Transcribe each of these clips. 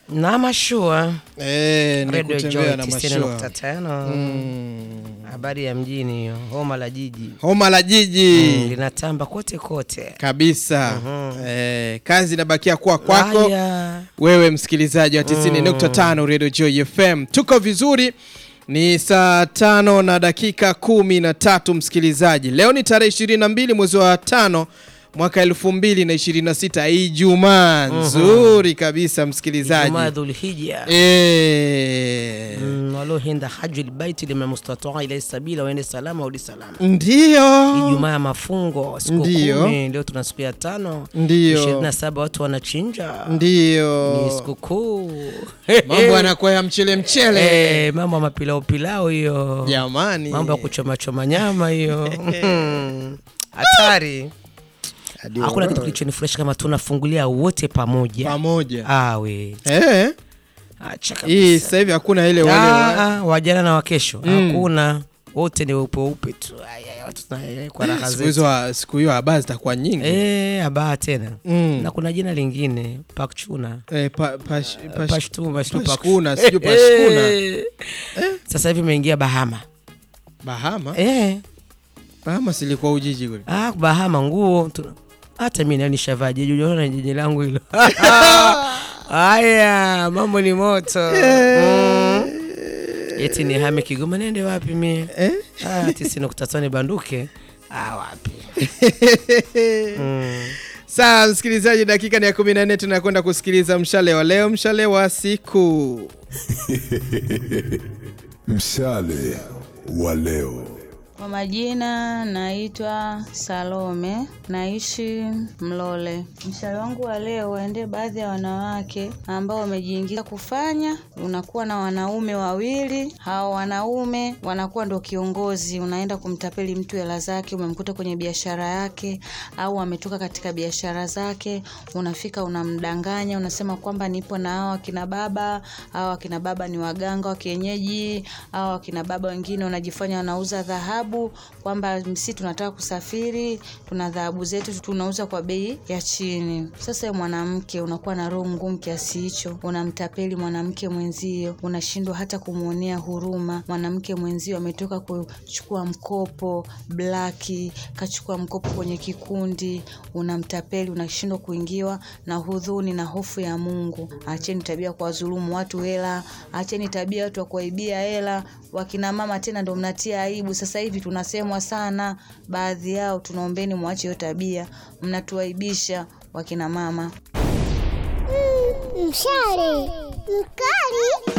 na mashua Eh, ni Radio Joy kutembea na mashua 90.5 Mm. habari ya mjini hiyo homa la jiji homa la jiji Mm, linatamba kote kote kabisa eh, kazi inabakia kuwa kwako Haya. wewe msikilizaji wa 90.5 Radio Joy FM. Tuko vizuri, ni saa tano na dakika kumi na tatu msikilizaji. Leo ni tarehe 22 mwezi wa tano mwaka 2026 Ijumaa nzuri kabisa msikilizaji. Ijumaa Dhulhijja Eh, Mm, walohenda haji lbaiti liman mustataa ilaihi sabila waende salama udi salama ndio Ijumaa ya mafungo siku Ndiyo. kumi leo tuna siku ya tano Ndiyo. ishirini na saba watu wanachinja ni ndio sikukuu mambo yanakuwa ya mchele mchele Eh, mambo ya mapilau pilau hiyo jamani, mambo ya kuchoma choma nyama hiyo hatari Hadi hakuna wa- kitu kilichonifurahisha kama tunafungulia wote pamoja pamoja awe eh. acha Hii kabisa sasa hivi hakuna ile wale Ah, ah, wajana na wakesho hakuna wote ni weupe weupe tu Ai, ai, watu tuna- kwa raha siku zetu hizo wa- siku hiyo habari zitakuwa nyingi Eh, abaa tena Mm. na kuna jina lingine pakchuna Eh, pa- pash- pash- Pashtu, pashtu, Pashkuna, paksh- sijui Pashkuna. Eh. sasa hivi imeingia bahama Bahama eh. Bahama silikuwa Ujiji kule ah, bahama nguo tu- hata mi nao nishavaa jeje ujaona jeje langu hilo haya mambo ni moto mm. eti ni hame kigoma nende wapi mie eh? ah, tisi nukta tano banduke ah, wapi mm. Saa msikilizaji, dakika ni ya kumi na nne tunakwenda kusikiliza mshale wa leo, mshale wa siku. Mshale wa leo. Kwa majina naitwa Salome, naishi Mlole. Mshale wangu wa leo waendee baadhi ya wanawake ambao wamejiingiza kufanya. Unakuwa na wanaume wawili, hao wanaume wanakuwa ndo kiongozi. Unaenda kumtapeli mtu hela zake, umemkuta kwenye biashara yake au ametoka katika biashara zake, unafika unamdanganya, unasema kwamba nipo na hao akina baba, hao akina baba ni waganga wa kienyeji, hao akina baba wengine wanajifanya wanauza dhahabu, kwamba msi tunataka kusafiri, tuna dhahabu zetu tunauza kwa bei ya chini. Sasa wewe mwanamke unakuwa na roho ngumu kiasi hicho, unamtapeli mwanamke mwenzio, unashindwa hata kumwonea huruma mwanamke mwenzio. Ametoka kuchukua mkopo blaki, kachukua mkopo kwenye kikundi, unamtapeli, unashindwa kuingiwa na hudhuni na hofu ya Mungu. Acheni tabia kwa wadhulumu watu hela, acheni tabia watu wa kuwaibia hela. Wakina mama tena ndo mnatia aibu sasa hivi, tunasemwa sana baadhi yao. Tunaombeni mwache hiyo tabia, mnatuaibisha wakina mama. Mshale mkali.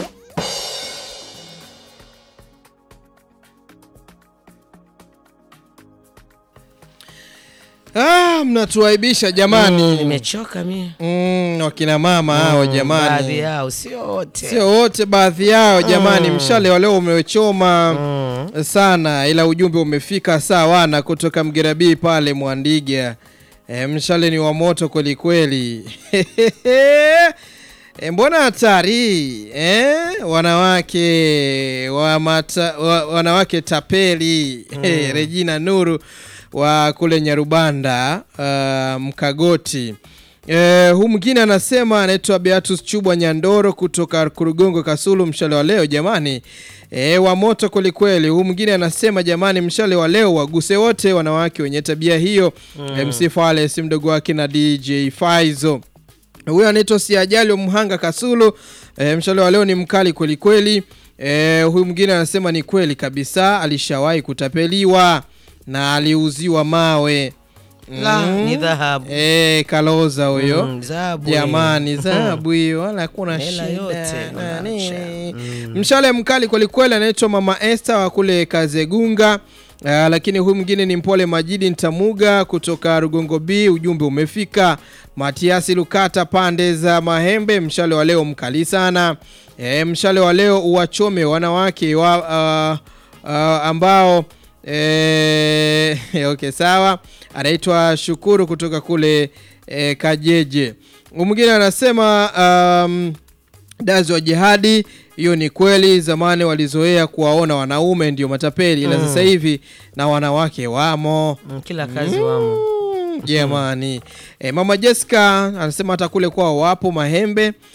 Ah, mnatuaibisha jamani. nimechoka mie Mm, wakina mama hao baadhi jamani, yao sio wote sio wote, baadhi yao jamani. Mshale wa leo umechoma Mm. sana, ila ujumbe umefika sawana kutoka Mgerabii pale Mwandiga. E, mshale ni wa moto kwelikweli. E, mbona hatari eh? Wanawake wa mata, wa, wanawake tapeli Eh, Regina Nuru wa kule Nyarubanda uh, Mkagoti. Eh, huu mwingine anasema anaitwa Beatus Chubwa Nyandoro kutoka Kurugongo Kasulu. Mshale wa leo jamani, eh, wa moto kwelikweli. Huu mwingine anasema jamani, mshale wa leo waguse wote wanawake wenye tabia hiyo. MC Fale si mdogo wake na DJ Faizo huyo anaitwa Siajali wa Mhanga Kasulu. E, mshale wa leo ni mkali kweli kweli. E, huyu mwingine anasema ni kweli kabisa, alishawahi kutapeliwa na aliuziwa mawe La, ni dhahabu e, kaloza huyo Mm, dhahabu jamani, hiyo. dhahabu hiyo, wala hakuna Hela shida yote nani. unaacha. Mshale mkali kwelikweli, anaitwa Mama Esther wa kule Kazegunga. Uh, lakini huyu mwingine ni Mpole Majidi Ntamuga kutoka Rugongo B. Ujumbe umefika. Matiasi Lukata pande za Mahembe, mshale wa leo mkali sana. E, mshale wa leo uwachome wanawake wa, uh, uh, ambao e, okay, sawa. Anaitwa Shukuru kutoka kule e, Kajeje. Huyu mwingine anasema um, dazi wa jihadi hiyo ni kweli. Zamani walizoea kuwaona wanaume ndio matapeli, ila sasa hivi na wanawake wamo. Mm, kila kazi wamo Mm, Jamani, e, mama Jessica anasema hata kule kwao wapo Mahembe.